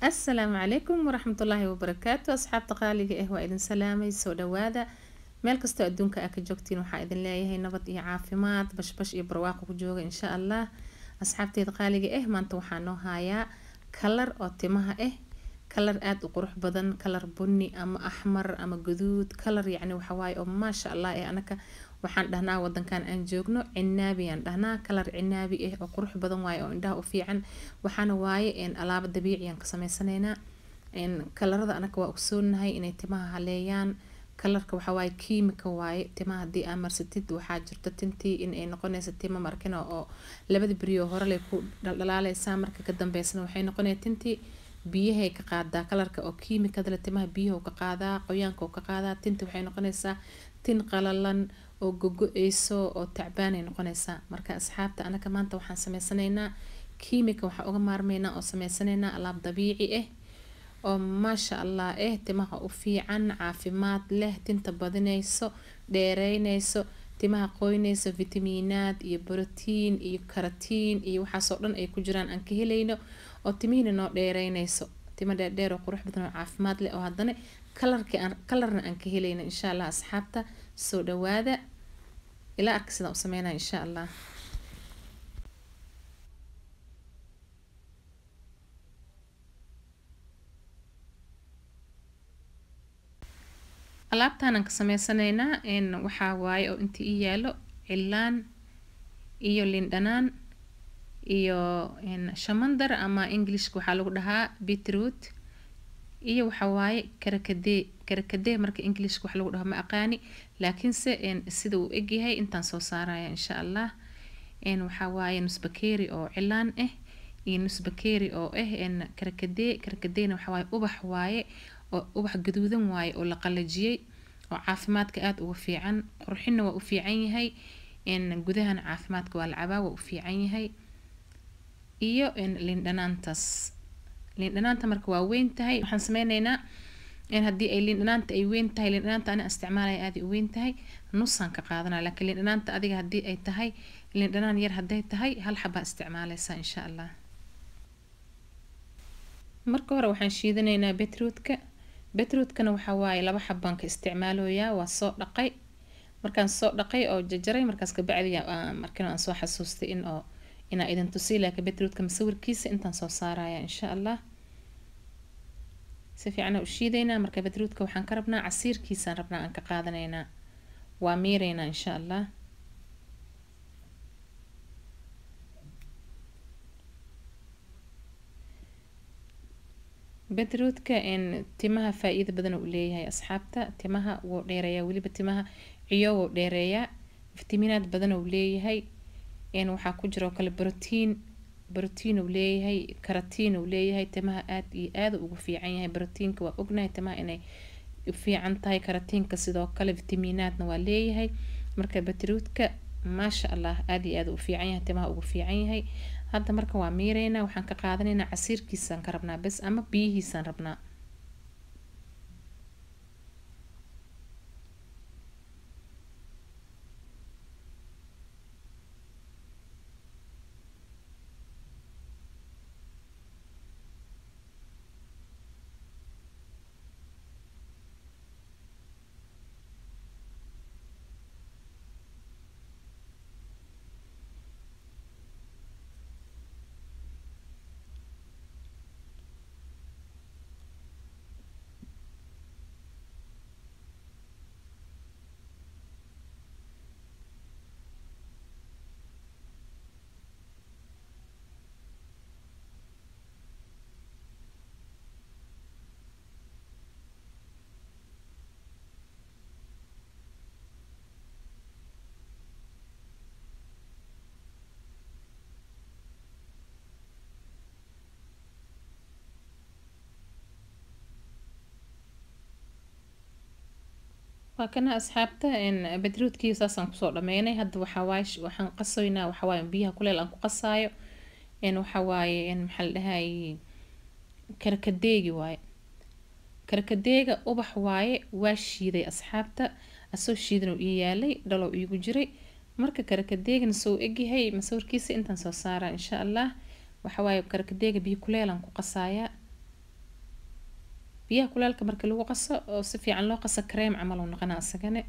asalaamu calaykum waraxmatullaahi wabarakaatu asxaabta qaaliga ah waa idin salaamay soo dhawaada meel kastoo adduunka aa ka joogtiin waxaa idin leeyahay nabad iyo caafimaad bashbash iyo barwaaqo ku jooga insha allah asxaabteeda qaaliga ah maanta waxaa noo hayaa kalar oo timaha ah kalar aada u qurux badan kalar bunni ama axmar ama guduud kalar yacni waxawaaye oo maasha allah ee anaka waxaan dhahnaa wadankan aan joogno cinaabi aan dhahnaa kalar cinaabi ah oo qurux badan waaye oo indhaha u fiican waxaana waaye alaabo dabiici aan ka sameysanaynaa kalarada anaka waa ogsoonahay inay timaha haleeyaan kalarka waxawaaye kiimika waaye timaha hadii aa marsatid waxaa jirto tintii inay noqonaysa tima markina oo labada beriyo horelay ku dhaldhalaaleysaa marka ka dambeysana waxay noqonaya tintii biyahay ka qaadaa kalarka oo kiimikadale timaha biyaha ka qaadaa qoyaanka ka qaadaa tinti waxay noqonaysaa tin qalalan oo gogo-eyso oo tacbaanay noqonaysaa marka asxaabta anaka maanta waxaan sameysanaynaa kiimika waxaa uga maarmeynaa oo sameysanaynaa alaab dabiici ah oo maasha allah ah timaha u fiican caafimaad leh tinta badinayso dheereynayso timaha qoynayso fitamiinaad iyo brotiin iyo karatiin iyo waxaasoo dhan ay ku jiraan aan ka helayno oo timihiina noo dheereynayso timo dheerdheer oo qurux badan oo caafimaad leh oo haddana kalarki aan kalarna aan ka helayno insha allah asxaabta soo dhawaada ilaa arka sidaan u sameynaya insha allah alaabtaanaan ka sameysanaynaa waxaa waaye oo inta ii yaalo cilaan iyo lindhanaan iyo shamandar ama englishka waxaa lagu dhahaa beetroot iyo waxawaaye karakadee karakadee marka englishka wax lagu dhaho ma aqaani laakiinse sida uu egyahay intaan soo saaraya insha allah waxaa waaye nusbakeeri oo cilaan ah iyo nusbakeeri oo ah karakadee karakadeena waxawaaye ubax waaye oo ubax gaduudan waaye oo la qalajiyey oo caafimaadka aada uga fiican qurxinna waa u fiican yahay gudahana caafimaadka waa la cabaa waa u fiican yahay iyo lindhanaantaas lindhanaanta marka waa weyn tahay waxaan sameyneynaa haddii ay lindhanaanta ay weyn tahay lindhanaanta ana isticmaalaya aaday u weyn tahay nusaan ka qaadanaya laakiin lindhanaanta adiga haddii ay tahay lindhanaan yar hadday tahay hal xabaa isticmaaleysaa insha allah marka hore waxaan shiidanaynaa beetroodka beetroodkana waxaa waaye laba xabaan ka isticmaaloyaa waa soo dhaqay markaan soo dhaqay oo jajaray markaas kabacdi markin aan soo xasuustay in oo inaa idin tusiy laakiin beetroodka masawirkiisa intaan soo saaraya insha allah si fiican u shiidaynaa marka beetroodka waxaan ka rabnaa casiirkiisaan rabnaa aan ka qaadanaynaa waa miireynaa insha allah beetroodka timaha faa-iida badan uu leeyahay asxaabta timaha wuu dheereeyaa weliba timaha ciyo wuu dheereeyaa fitamiinaad badan uu leeyahay waxaa ku jira oo kale brotiin brotiin uu leeyahay karatiin uu leeyahay timaha aada iyo aada ugu fiican yahay brotiinka waa ognahay timaha inay u fiican tahay karatiinka sidoo kale fitamiinaadna waa leeyahay marka beetroodka maasha allah aada iyo aada u fiican yahay timaha ugu fiican yahay hadda marka waa miireynaa waxaan ka qaadanaynaa casiirkiisaan ka rabnaa bes ama biyihiisaan rabnaa waa kana asxaabta beetroodkii saasaan kusoo dhameynay hadda waxawaaye waxaan qasoynaa waxawaaye biyaha kuleel aan ku qasaayo waxawaaye maxaa la dhahaye karkadeegi waaye karkadeega ubax waaye waa shiiday asxaabta asoo shiidan uu ii yaalay dhalow iigu jiray marka karakadeegana soo egyahay masawirkiisa intaan soo saaraa insha allah waxawaaye karkadeega biyo kuleelaan ku qasaayaa biyaha kulaalka marka lagu qaso oo si fiican loo qaso kareem camal uu noqonaa isagane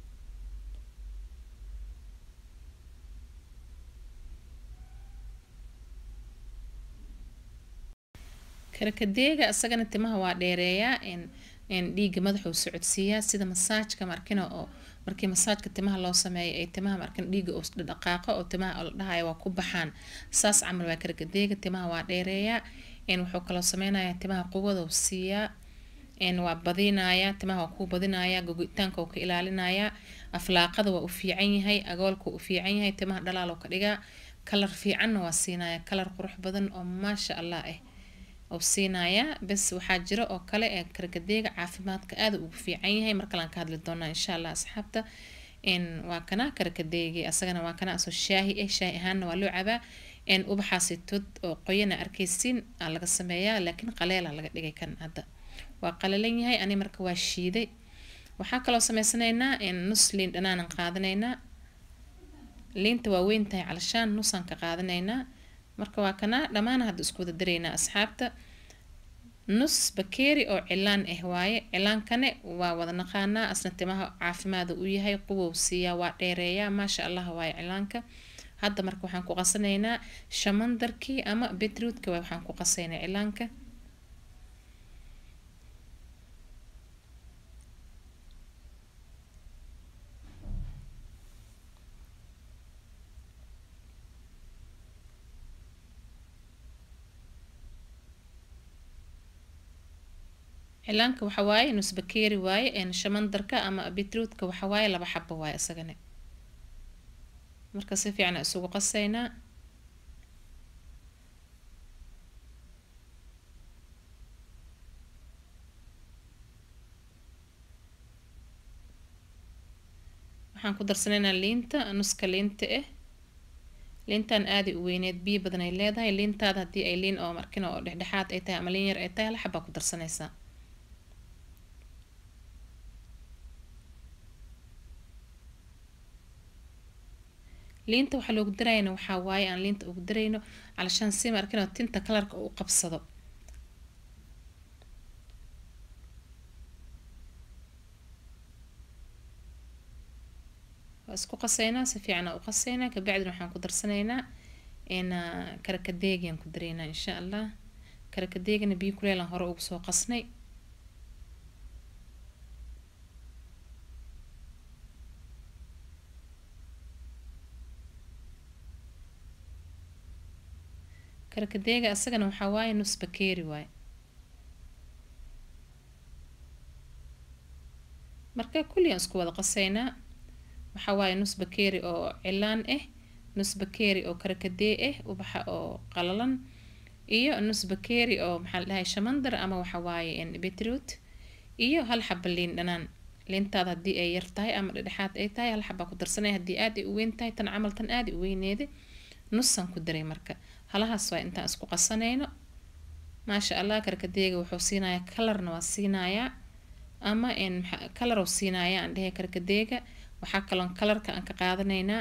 karakadeega isagana timaha waa dheereeyaa dhiiga madaxuu socodsiiyaa sida masaajka markina oo markii masaajka timaha loo sameeyo ay timaha markina dhiiga uu dhaqaaqo oo timaha la dhahayo waa ku baxaan saas camal waa karakadeega timaha waa dheereeyaa wuxuu kaloo sameynayaa timaha quwada uu siiyaa waa badinayaa timaha waa kuu badinayaa gogitaanka uu ka ilaalinayaa aflaaqada waa u fiican yahay agoolka u fiican yahay timaha dhalaal ka dhigaa kalar fiicanna waa siinaya kalar qurux badan oo maasha allah ah uu siinayaa bes waxaa jiro oo kale ee karkadeega caafimaadka aada ugu fiican yahay markalaan ka hadli doonaa insha allah asxaabta waa kana karkadeegi asagana waa kana asoo shaahi ah shaahi ahaanna waa loo cabaa ubaxaasi tod oo qoyana arkaysiin aa laga sameeyaa laakiin qaleela laga dhigay kan hadda waa qalalan yahay ani marka waa shiiday waxaa kaloo sameysanaynaa nus liin dhanaanan qaadanaynaa liinta waa weyn tahay calashaan nusaan ka qaadanaynaa marka waa kana dhammaan hadda isku wada daraynaa asxaabta nus bakeeri oo cilaan ah waaye cilaankane waa wada naqaanaa asna timaha caafimaada u yahay quwow siiyaa waa dheereeyaa maasha allah waaye cilaanka hadda marka waxaan ku qasanaynaa shamandarkii ama beetroodka waxaan ku qasaynaa cilaanka cilaanka waxa waaye nus bakeeri waaye shamandarka ama beetroodka waxa waaye laba xabo waaye isagane marka si fiican isugu qasaynaa waxaan ku darsanaynaa liinta nuska liinta ah liintan aaday u weyneed biyo badan ay leedahay liintaada haddii ay liin oo markina oo dhexdhexaad ay tahay ama liin yar ay tahay hal xabaa ku darsanaysaa liinta waxaa loogu darayna waxaa waaye aan liinta ugu darayno calashaan si markino tinta kalarka u qabsado waa isku qasaynaa si fiicana u qasaynaa kabacdina waxaan ku darsanaynaa karakadeegiaan ku daraynaa insha allah karakadeegana biyo kuleelan hore ugu soo qasnay karkadeega isagana waxaa waaye nus bakeeri waaye marka kulligaan isku wada qasaynaa waxaa waaye nus bakeeri oo cilaan ah nus bakeeri oo karakadee ah ubaxa oo qalalan iyo nus bakeeri oo maxaa la dhahay shamandar ama waxa waaye beetroot iyo hal xaba liin dhanaan liintaada haddii ay yar tahay ama dhexdhexaad ay tahay hal xabaa ku darsanaya haddii aad ay u weyn tahay tan camal tan aad u weyneeda nusaan ku daray marka halahaas waa intaan isku qasanayno maasha allah karkadeega wuxuu siinayaa kalarna waa siinayaa ama kalar uu siinayaa aan dhehe karkadeega waxaa kaloon kalarka aan ka qaadanaynaa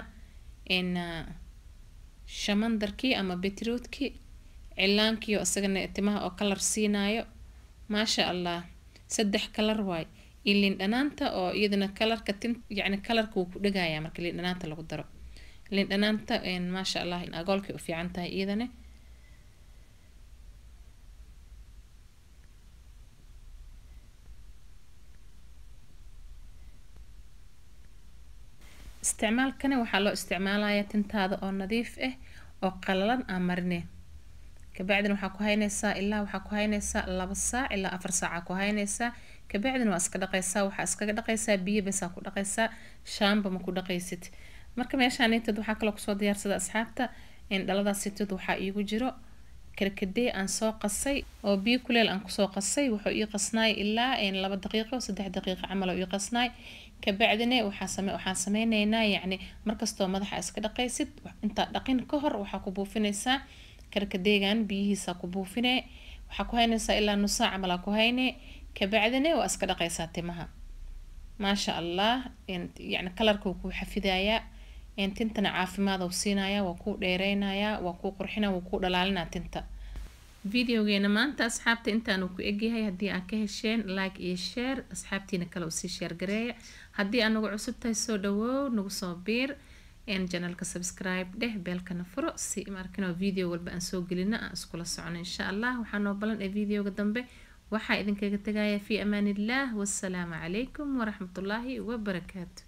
shamandarkii ama beetroodkii cilaankiio isagana timaha oo kalar siinaayo maasha allah saddex kalar waay iyo liin dhanaanta oo iyadana kalarka tin yacni kalarka wuu ku dhagayaa marka liin dhanaanta lagu daro liin dhanaanta maasha allah agoolkay u fiican tahay iyadana isticmaalkani waxaa loo isticmaalayaa tintaada oo nadiif ah oo qalalan aan marine kabacdina waxaa ku haynaysaa ilaa waxaa ku haynaysaa laba saac ilaa afar saaca ku haynaysaa kabacdina waa iska dhaqaysaa waxaa iskaga dhaqaysaa biyo basaa ku dhaqaysaa shaamba ma ku dhaqaysid marka meeshaanitad waxaa kaloo kusoo diyaarsada asxaabta dhaladaasitad waxaa iigu jiro karkadee aan soo qasay oo biyo kuleel aan kusoo qasay wuxuu ii qasnaay ilaa laba daqiiqo saddex daqiiqo camal oo ii qasnaay kabacdina waxaa same waxaan sameyneynaa yacni markastoo madaxa iska dhaqaysid intaa dhaqin ka hor waxaa ku buufinaysaa karkadeegan biyihiisa ku buufine waxaa ku haynaysaa ilaa nusaa camal aa ku hayne kabacdina waa iska dhaqaysaa timaha maasha allah yacni kalarka wuu kuu xafidayaa tintana caafimaad uu siinayaa waa kuu dheereynayaa waa kuu qurxina waa kuu dhalaalinaa tinta videogeena maanta asxaabta intaanu ku egyahay haddii aad ka hesheen like iyo share asxaabtiina kale usii sheer gareeya haddii aad nagu cusub tahay soo dhawow nagu soo biir janalka subscribe dheh beelkana furo si markino video walba aan soo gelino aan iskula socono insha allah waxaa noo balan ee videoga dambe waxaa idinkaga tegaya fi amaan illah wassalaamu calaykum waraxmatullaahi wabarakaatu